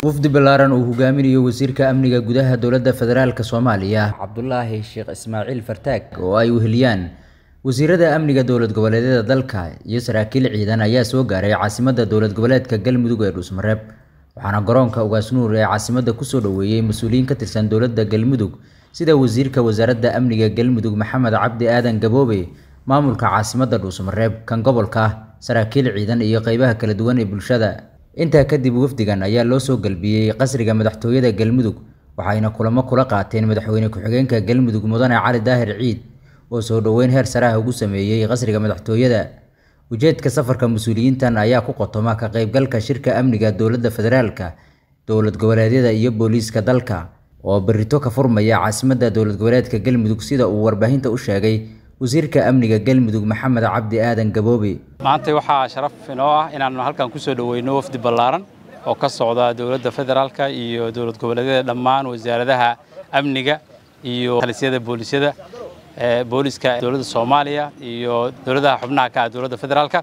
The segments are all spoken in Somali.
wafdi ballaaran uu hogaaminayo wasiirka amniga gudaha dowladda federaalk soomaaliya cabdulaahi sheekh ismaaciil fartaag oo ay weheliyaan wasiirada amniga dowlad goboleedyada dalka iyo saraakiil ciidan ayaa soo gaaray caasimadda dowlad goboleedka galmudug ee dhuusmareeb waxaana garoonka ugaasnuur ee caasimadda kusoo dhoweeyey mas-uuliyiin ka tirsan dowladda galmudug sida wasiirka wasaaradda amniga galmudug maxamed cabdi aadan gaboobe maamulka caasimadda dhuusmareeb kan gobolka ah saraakiil ciidan iyo qeybaha kala duwan ee bulshada intaa kadib wafdigan ayaa loo soo galbiyey qasriga madaxtooyada galmudug waxayna kulamo kula qaateen madaxweyne ku-xigeenka galmudug mudane cali daahir ciid oo soo dhoweyn heer saraha ugu sameeyey qasriga madaxtooyada ujeedka safarka mas-uuliyiintan ayaa ku qotoma ka qeybgalka shirka amniga dowladda federaalka dowlad goboleedyada iyo booliiska dalka oo berito ka furmaya caasimadda dowlad goboleedka galmudug sida uu warbaahinta u sheegay wasiirka amniga galmudug maxamed cabdi aadan gaboobe maanta waxaa sharaf inoo ah inaannu halkan ku soo dhoweyno wafdi ballaaran oo ka socda dowladda federaalka iyo dowlad goboleedyada dhammaan wasaaradaha amniga iyo talisyada boolisyada booliska dowladda soomaaliya iyo dowladaha xubnaha ka ah dowladda federaalka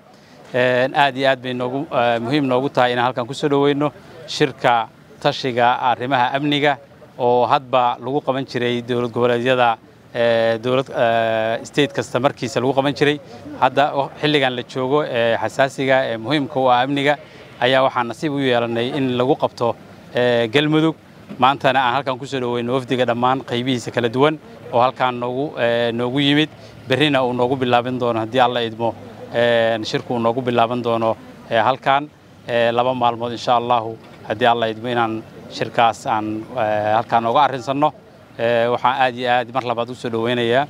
aad iyo aad bay noogu muhiim noogu tahay inaan halkan ku soo dhoweyno shirka tashiga arrimaha amniga oo hadba lagu qaban jiray dowlad goboleedyada dowlad state kasta markiisa lagu qaban jiray hadda xilligan la joogo ee xasaasiga ee muhiimka u ah amniga ayaa waxaan nasiib u yeelanay in lagu qabto galmudug maantana aan halkan kusoo dhoweyno wafdiga dhammaan qaybihiisa kala duwan oo halkaan noogu noogu yimid berrina uu noogu bilaaban doono haddii alla idmo shirku uu noogu bilaaban doono halkaan laba maalmood insha allahu haddii alla idmo inaan shirkaas aan halkaan nooga arrinsanno waxaan aad iyo aad mar labaad u soo dhoweynayaa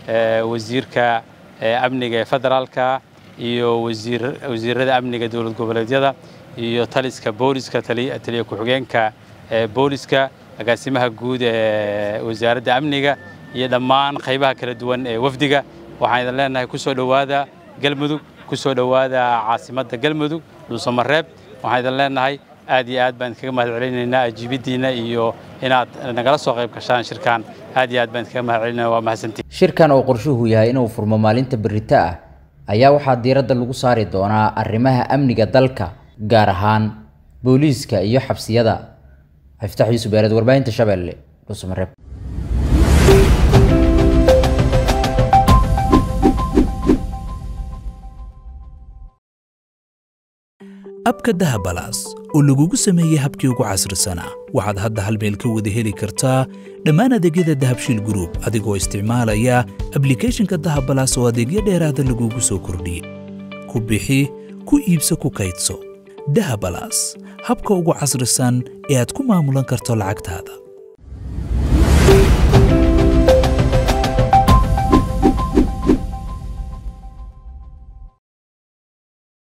wasiirka amniga ee federaalka iyo wasiirada amniga dowlad goboleedyada iyo taliska booliska taliya ku-xigeenka booliska agaasimaha guud ee wasaaradda amniga iyo dhammaan qaybaha kala duwan ee wafdiga waxaan idin leenahay ku soo dhowaada galmudug ku soo dhowaada caasimadda galmudug dhuusamareeb waxaan idin leenahay aad iyo aad baan idinkaga mahad celinaynaa ajiibiddiinna iyo inaad nagala soo qayb gashaan shirkan aad iyo aad baan idinkaga mahad celinaya waa mahadsantiin shirkan oo qorshuhu yahay inuu furmo maalinta berrito ah ayaa waxaa diiradda lagu saari doonaa arrimaha amniga dalka gaar ahaan booliiska iyo xabsiyada xiftax yuusuf beereed warbaahinta shabeelle dhuusamareeb abka dahabalaas oo lagugu sameeyey habkii ugu casrisanaa waxaad hadda hal meel ka wada heli kartaa dhammaan adeegyada dahabshiil gruub adigoo isticmaalaya ablikeeshinka dahabalaas oo adeegyo dheeraada lagugu soo kordhiyey ku bixi ku iibso ku kaydso dahabalaas habka ugu casrisan ee aad ku maamulan karto lacagtaada